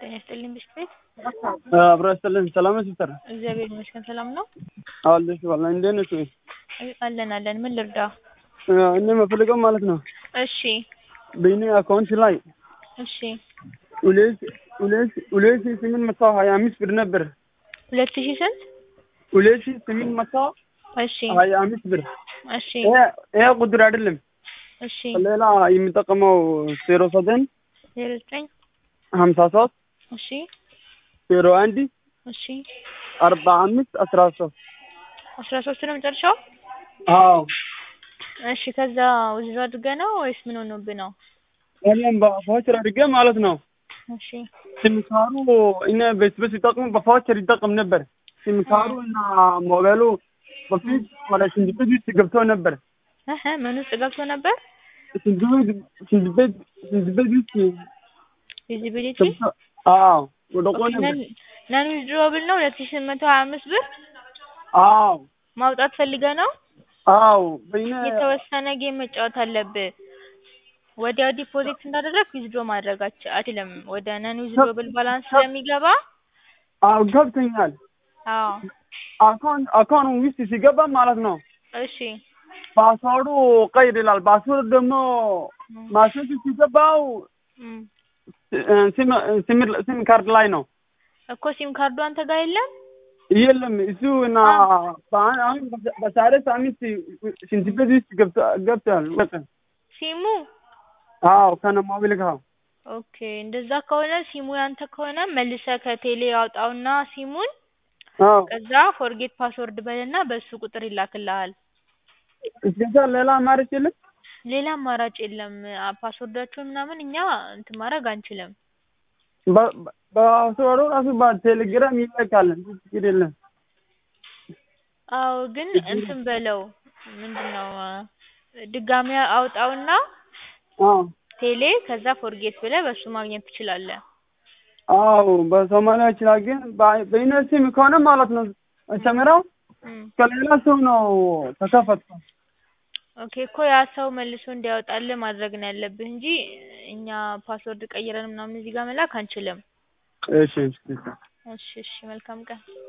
ጤና ይስጥልኝ ብስክሌት አብሮ ያስጥልን። ሰላም ነሽ ሲስተር? እግዚአብሔር ይመስገን ሰላም ነው አለሽ ዋላ እንዴት ነሽ? አለን አለን ምን ልርዳ እኔ የምፈልገው ማለት ነው እሺ በእኔ አካውንት ላይ እሺ ሁለት ሁለት ሁለት ሺህ ስምንት መቶ ሀያ አምስት ብር ነበር። ሁለት ሺህ ስንት ሁለት ሺህ ስምንት መቶ እሺ ሀያ አምስት ብር እሺ ይሄ- ይሄ ቁጥር አይደለም። እሺ ሌላ የሚጠቀመው ዜሮ ዘጠኝ ዜሮ ዘጠኝ ሀምሳ ሶስት እሺ ዜሮ አንድ እሺ አርባ አምስት አስራ ሶስት አስራ ሶስት ነው መጨረሻው አዎ እሺ ከዛ ውዝድሮ አድርገህ ነው ወይስ ምን ሆኖብህ ነው እኔም በቫውቸር አድርጌ ማለት ነው እሺ ሲምካሩ እኔ በስበስ ይጠቅሙ በቫውቸር ይጠቅም ነበር። ሲምካሩ እና ሞባይሉ በፊት ወደ ሽንት ቤት ውስጥ ገብቶ ነበር። እህ ምን ውስጥ ገብቶ ነበር ሽንት ቤት ሽንት ቤት ሽንት ቤት ውስጥ ቪዚቢሊቲ ገብቶ አዎ ወድቆ ነበር። ነን ዊዝድሮብል ነው ሁለት ሺህ ስምንት መቶ ሀያ አምስት ብር አዎ ማውጣት ፈልገህ ነው አዎ በእኔ የተወሰነ ጌም መጫወት አለብህ። ወዲያው ዲፖዚት እንዳደረግ ዊዝድሮ ማድረግ አች- አትችልም። ወደ ነን ዊዝድሮብል ባላንስ ስለሚገባ አዎ ገብተኛል። አዎ አካውንት አካውንት ውስጥ ሲገባ ማለት ነው እሺ ፓስዋርዱ ቀይር ይላል። ፓስወርድ ደግሞ ማሸት ሲገባው እም። ሲም ሲም ሲም ካርድ ላይ ነው እኮ ሲም ካርዱ አንተ ጋር የለም የለም እሱ እና በአን- አሁን በዛሬ ሳምንት ሽንት ቤት ውስጥ ገብቶ ገብቷል። በቃ ሲሙ አዎ ከነ ሞቢል ጋር ኦኬ እንደዛ ከሆነ ሲሙ ያንተ ከሆነ መልሰህ ከቴሌ አውጣውና ሲሙን አዎ ከዛ ፎርጌት ፓስወርድ በልና በሱ ቁጥር ይላክልሃል። እስከዛ ሌላ አማራጭ የለም። ሌላ አማራጭ የለም። አ- ፓስወርዳችሁን ምናምን እኛ እንትን ማድረግ አንችልም። በ- በ- በፓስወርዱ ራሱ በቴሌግራም ይልካል። ችግር የለም። አዎ ግን እንትን በለው ምንድን ነው አ፣ ድጋሚ አውጣውና አዎ ቴሌ ከዛ ፎርጌት ብለህ በሱ ማግኘት ትችላለህ። አዎ በሶማሊያ ይችላል። ግን በ- በእኔ ሲም ከሆነ ማለት ነው መጀመሪያው እም። ከሌላ ሰው ነው ተከፈትኩ። ኦኬ እኮ ያ ሰው መልሶ እንዲያወጣልህ ማድረግ ነው ያለብህ እንጂ እኛ ፓስወርድ ቀይረን ምናምን እዚህ ጋር መላክ አንችልም። እሺ እሺ እሺ እሺ መልካም ቀን